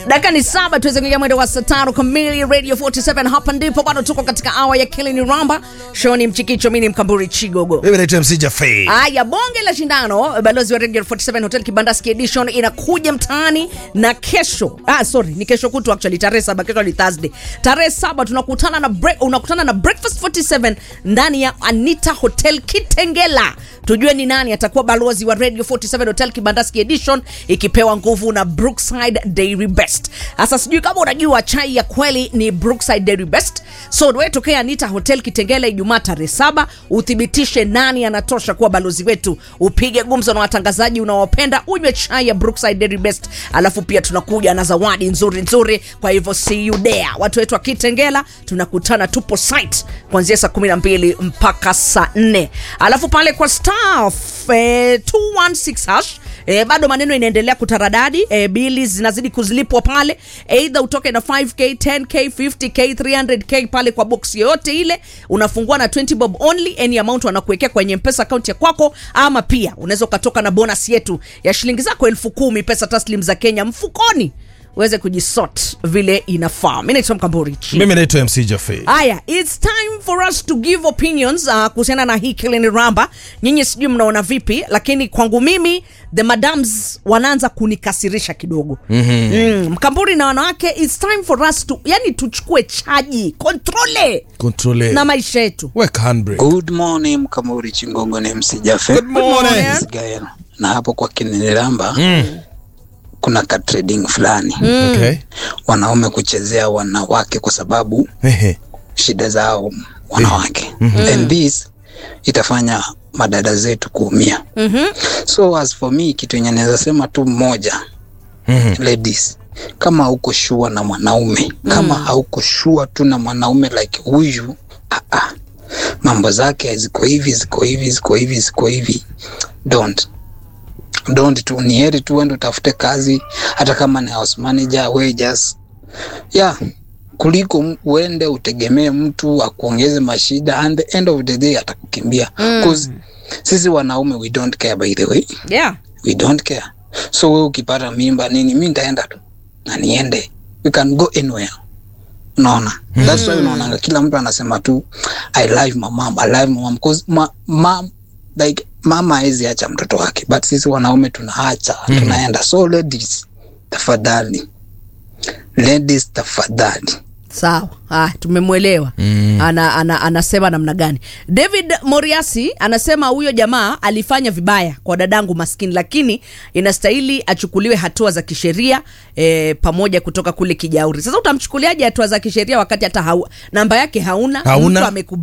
dakika ni saba tuweze kuingia mwendo wa saa tano kamili radio 47 hapa ndipo bado tuko katika awa ya kilini ramba shoni mchikicho mini mkamburi chigogo Mimi naitwa MC Jafei. Haya, bonge la shindano balozi wa Radio 47 Hotel Kibandaski Edition inakuja mtaani na kesho. Ah, sorry, ni kesho kutu actually tarehe saba, kesho ni Thursday. Tarehe saba tunakutana na break, unakutana na Breakfast 47 ndani ya Anita Hotel Kitengela. Tujue ni nani atakuwa balozi wa Radio 47 Hotel Kibandaski Edition ikipewa nguvu na Brookside Dairy Best. Sasa sijui kama unajua chai ya kweli ni Brookside Dairy Best. So wewe tokea Anita Hotel Kitengela Ijumaa tarehe saba uthibitishe nani anatosha kuwa balozi wetu, upige gumzo na watangazaji unaowapenda, unywe chai ya Brookside Dairy Best, alafu pia tunakuja na zawadi nzuri nzuri. Kwa hivyo see you there, watu wetu wa Kitengela, tunakutana, tupo site kuanzia saa 12 mpaka saa 4, alafu pale kwa staff eh, 216 hash E, bado maneno inaendelea kutaradadi e, bili zinazidi kuzilipwa pale, eidha utoke na 5k 10k 50k 300k pale kwa box yoyote ile, unafungua na 20 bob only, any amount wanakuwekea kwenye mpesa account ya kwako, ama pia unaweza ukatoka na bonus yetu ya shilingi zako elfu kumi pesa taslim za Kenya mfukoni uweze kujisort vile inafaa. Mimi naitwa Mkamburi Chi. Mimi naitwa MC Jafei. Haya, it's time for us to give opinions uh, kuhusiana na hii Kilini Ramba. Nyinyi sijui mnaona vipi, lakini kwangu mimi the madams wanaanza kunikasirisha kidogo. mm-hmm. mm, Mkamburi na wanawake, it's time for us to, yani tuchukue chaji kontrole Control. na maisha yetu. Weka handbrake. Good morning Mkamuri Chingongo ni MC Jafe Good morning. morning. Gael. Na hapo kwa Kinilamba kuna ka trading fulani Okay. wanaume kuchezea wanawake kwa sababu Ehe. shida zao wanawake and this itafanya madada zetu kuumia so as for me kitu yenye naweza sema tu mmoja ladies kama hauko shua na mwanaume kama hauko shua tu na mwanaume like huyu ah, ah. mambo zake ziko hivi ziko hivi ziko hivi ziko hivi don't don't tu ni heri tu uende utafute kazi hata kama ni house manager we just yeah kuliko m- uende utegemee mtu akuongeze mashida and the end of the day atakukimbia mm. sisi wanaume we don't care by the way Yeah. we don't care so we ukipata mimba nini mi nitaenda tu na niende we can go anywhere unaona mm. that's why unaonanga kila mtu anasema tu i love my mom i love my mom because ma, ma, like mama hawezi acha mtoto wake but sisi wanaume tunaacha mm. tunaenda so ladies tafadhali ladies tafadhali Sawa, ah, tumemwelewa mm. ana, ana, anasema namna gani. David Moriasi anasema huyo jamaa alifanya vibaya kwa dadangu maskini, lakini inastahili achukuliwe hatua za kisheria eh, pamoja kutoka kule Kijauri. Sasa utamchukuliaje hatua za kisheria wakati hata hau, namba yake hauna, Hauna. mtu amekubali